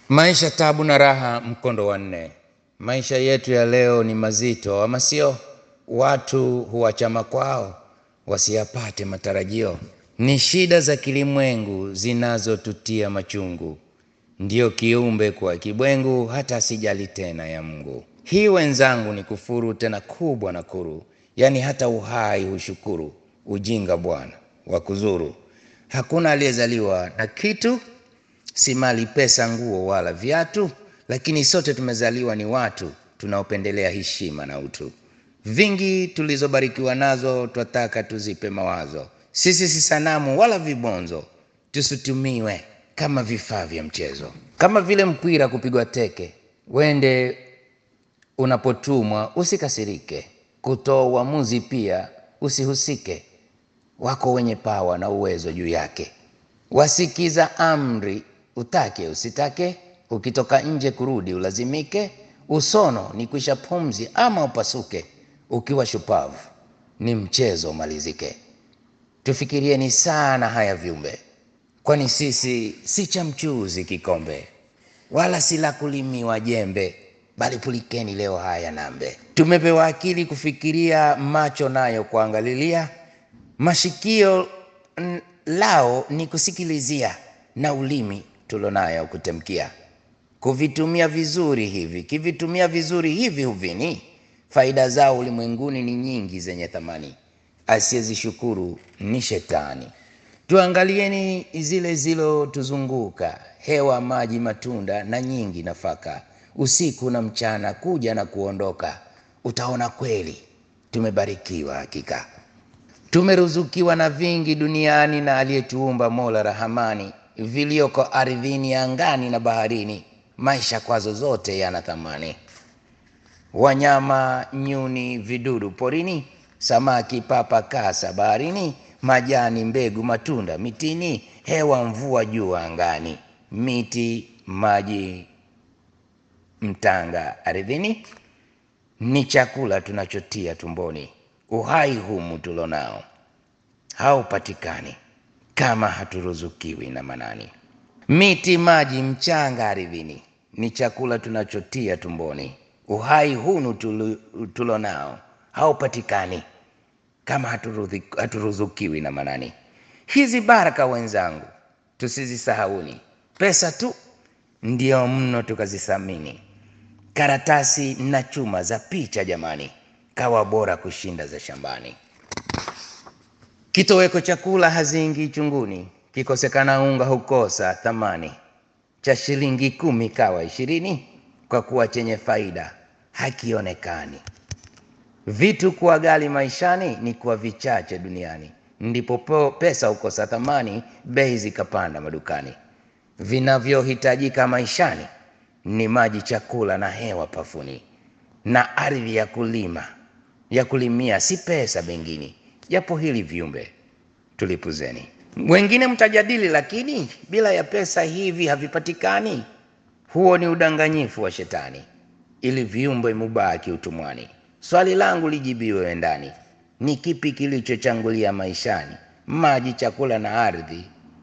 Maisha tabu na raha, mkondo wa nne. Maisha yetu ya leo ni mazito, ama sio? Watu huachama kwao wasiyapate matarajio. Ni shida za kilimwengu zinazotutia machungu, ndiyo kiumbe kwa kibwengu, hata asijali tena ya Mungu. Hii wenzangu ni kufuru tena kubwa na kuru, yaani hata uhai hushukuru. Ujinga bwana wa kuzuru. Hakuna aliyezaliwa na kitu si mali, pesa, nguo wala viatu, lakini sote tumezaliwa ni watu tunaopendelea heshima na utu. Vingi tulizobarikiwa nazo twataka tuzipe mawazo. Sisi si sanamu wala vibonzo, tusitumiwe kama vifaa vya mchezo, kama vile mpira kupigwa teke. Wende unapotumwa usikasirike, kutoa uamuzi pia usihusike. Wako wenye pawa na uwezo juu yake, wasikiza amri utake usitake, ukitoka nje kurudi ulazimike. Usono ni kuisha pumzi ama upasuke, ukiwa shupavu ni mchezo umalizike. Tufikirieni sana haya viumbe, kwani sisi si cha mchuzi kikombe, wala si la kulimiwa jembe, bali pulikeni leo haya nambe. Tumepewa akili kufikiria, macho nayo kuangalilia, mashikio n- lao ni kusikilizia, na ulimi tulonayo kutemkia. Kuvitumia vizuri hivi, kivitumia vizuri hivi huvini, faida zao ulimwenguni ni nyingi zenye thamani, asiyezishukuru ni shetani. Tuangalieni zile zilotuzunguka, hewa, maji, matunda na nyingi nafaka, usiku na mchana, kuja na kuondoka. Utaona kweli tumebarikiwa hakika. Tumeruzukiwa na vingi duniani na aliyetuumba Mola Rahamani, vilioko ardhini, angani na baharini, maisha kwazo zote yana thamani. Wanyama, nyuni, vidudu porini, samaki, papa, kasa baharini, majani, mbegu, matunda mitini, hewa, mvua, jua angani, miti, maji, mtanga ardhini, ni chakula tunachotia tumboni. Uhai humu tulonao haupatikani kama haturuzukiwi na Manani. Miti, maji, mchanga ardhini ni chakula tunachotia tumboni. Uhai hunu tulu- tulonao haupatikani kama haturudhi- haturuzukiwi na Manani. Hizi baraka wenzangu, tusizisahauni. Pesa tu ndio mno tukazithamini, karatasi na chuma za picha jamani, kawa bora kushinda za shambani. Kitoweko chakula hazingi chunguni, kikosekana unga hukosa thamani. Cha shilingi kumi kawa ishirini, kwa kuwa chenye faida hakionekani. Vitu kuwa ghali maishani ni kuwa vichache duniani, ndipo po- pesa hukosa thamani, bei zikapanda madukani. Vinavyohitajika maishani ni maji, chakula na hewa pafuni, na ardhi ya kulima ya kulimia, si pesa bengini. Japo hili viumbe tulipuzeni. Wengine mtajadili, lakini bila ya pesa hivi havipatikani. Huo ni udanganyifu wa shetani, ili viumbe mubaki utumwani. Swali langu lijibiwe ndani, ni kipi kilichochangulia maishani? Maji, chakula na ardhi?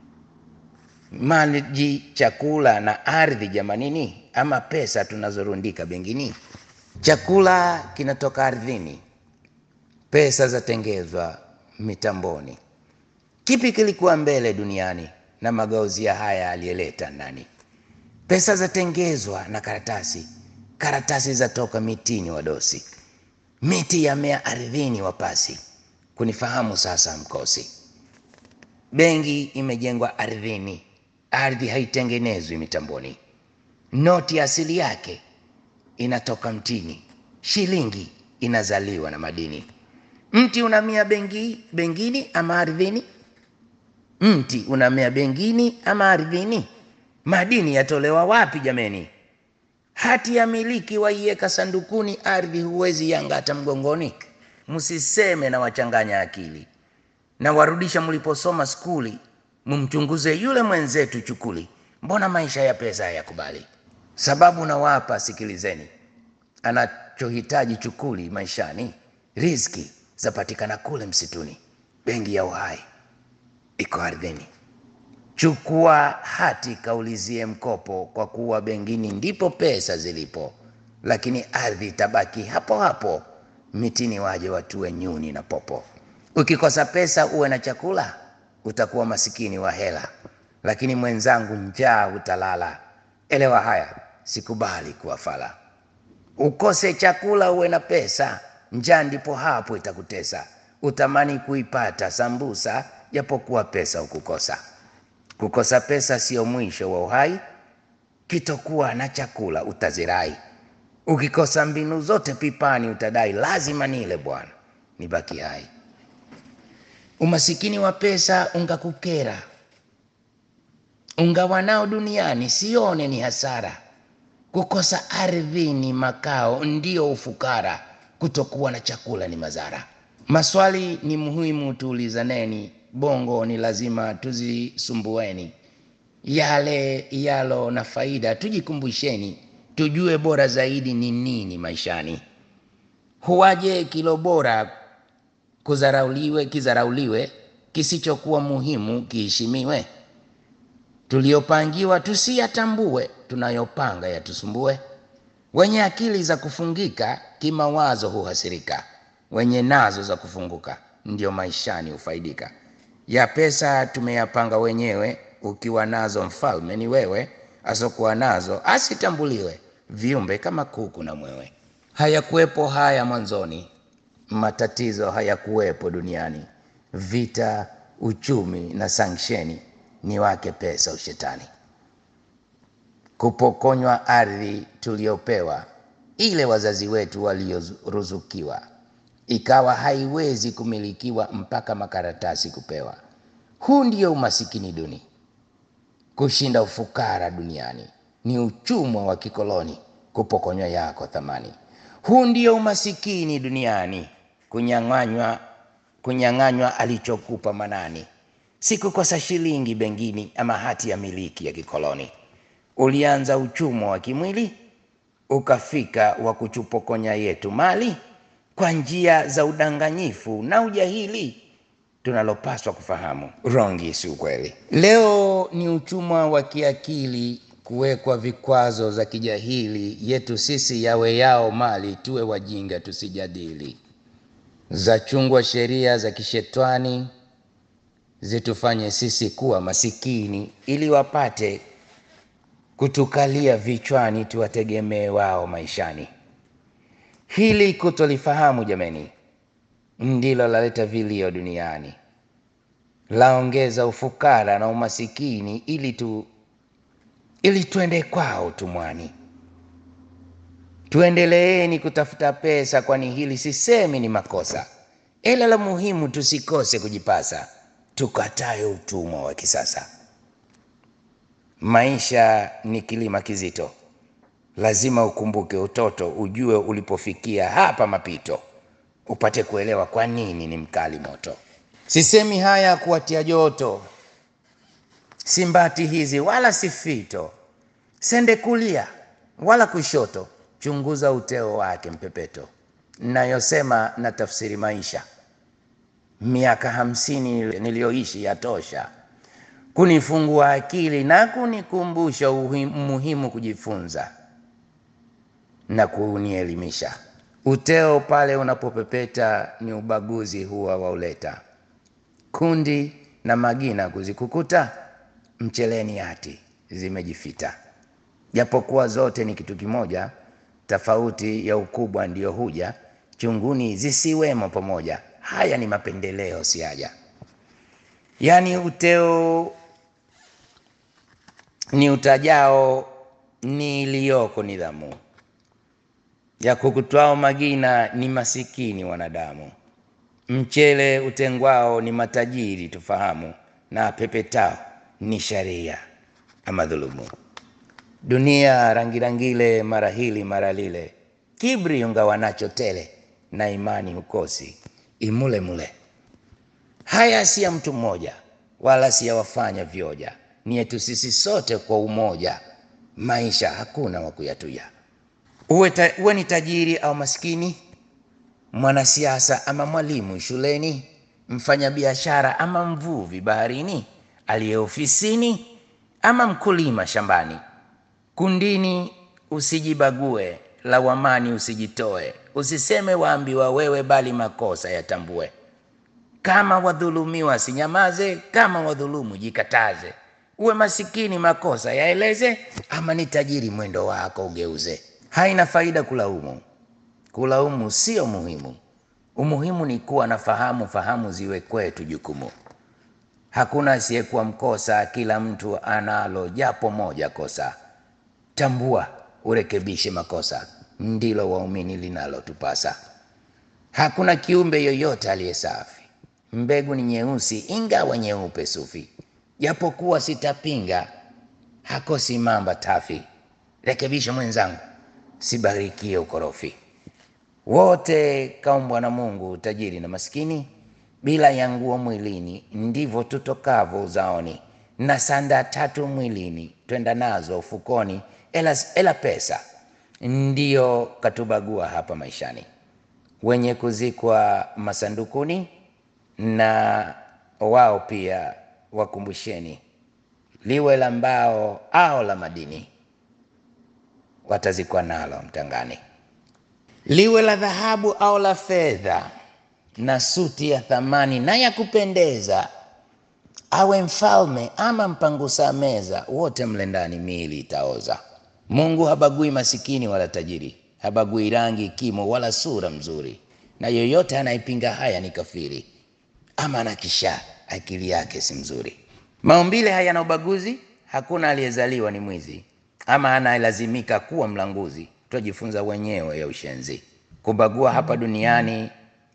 Maji, chakula na ardhi jamanini, ama pesa tunazorundika bengini? Chakula kinatoka ardhini, pesa zatengezwa mitamboni. Kipi kilikuwa mbele duniani na magauzi ya haya aliyeleta nani? Pesa zatengezwa na karatasi, karatasi zatoka mitini wadosi, miti yamea ardhini wapasi. Kunifahamu sasa mkosi. Benki imejengwa ardhini, ardhi haitengenezwi mitamboni. Noti asili yake inatoka mtini, shilingi inazaliwa na madini. Mti unamea bengi, bengini ama ardhini? Mti unamea bengini ama ardhini? Madini yatolewa wapi jameni? Hati ya miliki waiweka sandukuni, ardhi huwezi yangata mgongoni. Msiseme na wachanganya akili, na warudisha mliposoma skuli, mumchunguze yule mwenzetu chukuli. Mbona maisha ya pesa hayakubali? Sababu nawapa, sikilizeni. Anachohitaji chukuli maishani, riziki zapatikana kule msituni. Benki ya uhai iko ardhini. Chukua hati kaulizie mkopo, kwa kuwa bengini ndipo pesa zilipo, lakini ardhi itabaki hapo hapo, mitini waje watue nyuni na popo. Ukikosa pesa uwe na chakula, utakuwa masikini wa hela, lakini mwenzangu, njaa utalala. Elewa haya, sikubali kuwa fala. Ukose chakula uwe na pesa, njaa ndipo hapo itakutesa. Utamani kuipata sambusa, japokuwa pesa ukukosa. Kukosa pesa sio mwisho wa uhai, kitokuwa na chakula utazirai. Ukikosa mbinu zote pipani utadai, lazima nile bwana nibaki hai. Umasikini wa pesa ungakukera, ungawa nao duniani, sione ni hasara. Kukosa ardhi ni makao, ndio ufukara. Kutokuwa na chakula ni madhara. Maswali ni muhimu, tuulizaneni. Bongo ni lazima tuzisumbueni. Yale yalo na faida tujikumbusheni, tujue bora zaidi ni nini maishani. Huwaje kilo bora kuzarauliwe, kizarauliwe, kisichokuwa muhimu kiheshimiwe. Tuliopangiwa tusiyatambue, tunayopanga yatusumbue. Wenye akili za kufungika kimawazo huhasirika, wenye nazo za kufunguka ndio maishani hufaidika. Ya pesa tumeyapanga wenyewe, ukiwa nazo mfalme ni wewe, asokuwa nazo asitambuliwe, viumbe kama kuku na mwewe. Hayakuwepo haya mwanzoni, matatizo hayakuwepo duniani, vita, uchumi na sanksheni ni wake pesa ushetani. Kupokonywa ardhi tuliopewa, ile wazazi wetu walioruzukiwa, ikawa haiwezi kumilikiwa mpaka makaratasi kupewa. Huu ndio umasikini duni, kushinda ufukara duniani ni uchumwa wa kikoloni, kupokonywa yako thamani. Huu ndio umasikini duniani, kunyang'anywa kunyang'anywa alichokupa manani, si kukosa shilingi bengini ama hati ya miliki ya kikoloni. Ulianza uchumwa wa kimwili, ukafika wa kuchupokonya yetu mali kwa njia za udanganyifu na ujahili. Tunalopaswa kufahamu, rongi si ukweli. Leo ni uchumwa wa kiakili, kuwekwa vikwazo za kijahili yetu sisi, yawe yao mali, tuwe wajinga tusijadili. Za chungwa sheria za kishetwani zitufanye sisi kuwa masikini, ili wapate kutukalia vichwani, tuwategemee wao maishani. Hili kutolifahamu jameni, ndilo laleta vilio duniani, laongeza ufukara na umasikini, ili tu ili tuende kwao tumwani. Tuendeleeni kutafuta pesa, kwani hili sisemi ni makosa, ila la muhimu tusikose kujipasa, tukatae utumwa wa kisasa. Maisha ni kilima kizito, lazima ukumbuke utoto, ujue ulipofikia hapa mapito, upate kuelewa kwa nini ni mkali moto. Sisemi haya kuwatia joto, simbati hizi wala si fito, sende kulia wala kushoto, chunguza uteo wake mpepeto. Nayosema na tafsiri maisha, miaka hamsini niliyoishi yatosha kunifungua akili na kunikumbusha umuhimu kujifunza na kunielimisha. Uteo pale unapopepeta ni ubaguzi huwa wauleta, kundi na magina kuzikukuta, mcheleni hati zimejifita. Japokuwa zote ni kitu kimoja, tofauti ya ukubwa ndiyo huja, chunguni zisiwemo pamoja. Haya ni mapendeleo siaja, yaani uteo ni utajao ni iliyoko nidhamu ya kukutwao magina ni masikini wanadamu. Mchele utengwao ni matajiri tufahamu, na pepetao ni sharia ama dhulumu. Dunia rangirangile, mara hili mara lile, kibri ungawa nacho tele, na imani hukosi imule mule. Haya si ya mtu mmoja, wala si ya wafanya vyoja, ni yetu sisi sote kwa umoja. Maisha hakuna wa kuyatuya. Uwe, ta, uwe ni tajiri au maskini, mwanasiasa ama mwalimu shuleni, mfanyabiashara ama mvuvi baharini, aliye ofisini ama mkulima shambani. Kundini usijibague, lawamani usijitoe, usiseme waambiwa wewe, bali makosa yatambue. Kama wadhulumiwa sinyamaze, kama wadhulumu jikataze. Uwe masikini makosa yaeleze, ama ni tajiri mwendo wako ugeuze. Haina faida kulaumu, kulaumu sio muhimu. Umuhimu ni kuwa na fahamu, fahamu ziwe kwetu jukumu. Hakuna asiyekuwa mkosa, kila mtu analo japo moja kosa. Tambua urekebishe makosa, ndilo waumini linalotupasa. Hakuna kiumbe yoyote aliye safi, mbegu ni nyeusi ingawa nyeupe sufi. Japokuwa sitapinga, hakosi mamba tafi. Rekebisha mwenzangu, sibarikie ukorofi. Wote kaumbwa na Mungu, tajiri na maskini, bila ya nguo mwilini, ndivyo tutokavyo uzaoni, na sanda tatu mwilini, twenda nazo ufukoni, ela, ela pesa ndiyo katubagua hapa maishani. Wenye kuzikwa masandukuni, na wao pia wakumbusheni, liwe la mbao au la madini, watazikwa nalo mtangani liwe la dhahabu au la fedha, na suti ya thamani na ya kupendeza, awe mfalme ama mpangusa meza, wote mle ndani miili itaoza. Mungu habagui masikini wala tajiri, habagui rangi, kimo wala sura mzuri, na yoyote anayepinga haya ni kafiri, ama anakisha akili yake si mzuri. Maumbile hayana ubaguzi, hakuna aliyezaliwa ni mwizi ama anayelazimika kuwa mlanguzi twajifunza wenyewe ya ushenzi. Kubagua hapa duniani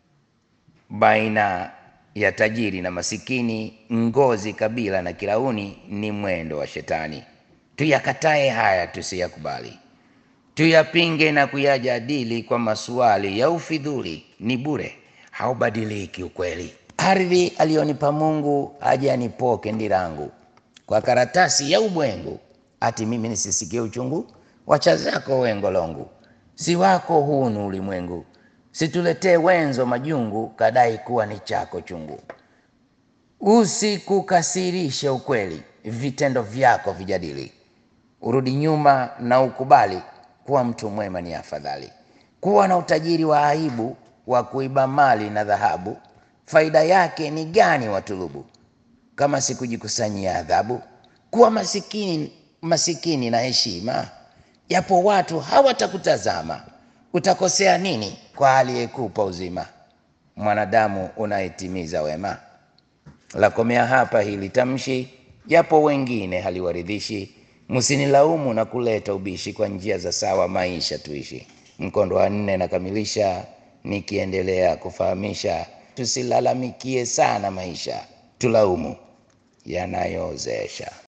baina ya tajiri na masikini, ngozi, kabila na kirauni ni mwendo wa Shetani. Tuyakatae haya, tusiyakubali, tuyapinge na kuyajadili kwa maswali ya ufidhuli. Ni bure, haubadiliki ukweli. Ardhi aliyonipa Mungu aje anipoke ndirangu kwa karatasi ya ubwengu, ati mimi nisisikie uchungu Wacha zako wengolongu, si wako hunu ulimwengu. Situletee wenzo majungu, kadai kuwa ni chako chungu. Usikukasirishe ukweli, vitendo vyako vijadili. Urudi nyuma na ukubali kuwa mtu mwema ni afadhali. Kuwa na utajiri wa aibu wa kuiba mali na dhahabu, faida yake ni gani watulubu, kama sikujikusanyia adhabu? Kuwa masikini, masikini na heshima Japo watu hawatakutazama, utakosea nini kwa aliyekupa uzima? Mwanadamu unayetimiza wema. Lakomea hapa hili tamshi, japo wengine haliwaridhishi. Msinilaumu na kuleta ubishi, kwa njia za sawa maisha tuishi. Mkondo wa nne nakamilisha nikiendelea kufahamisha, tusilalamikie sana maisha, tulaumu yanayoozesha.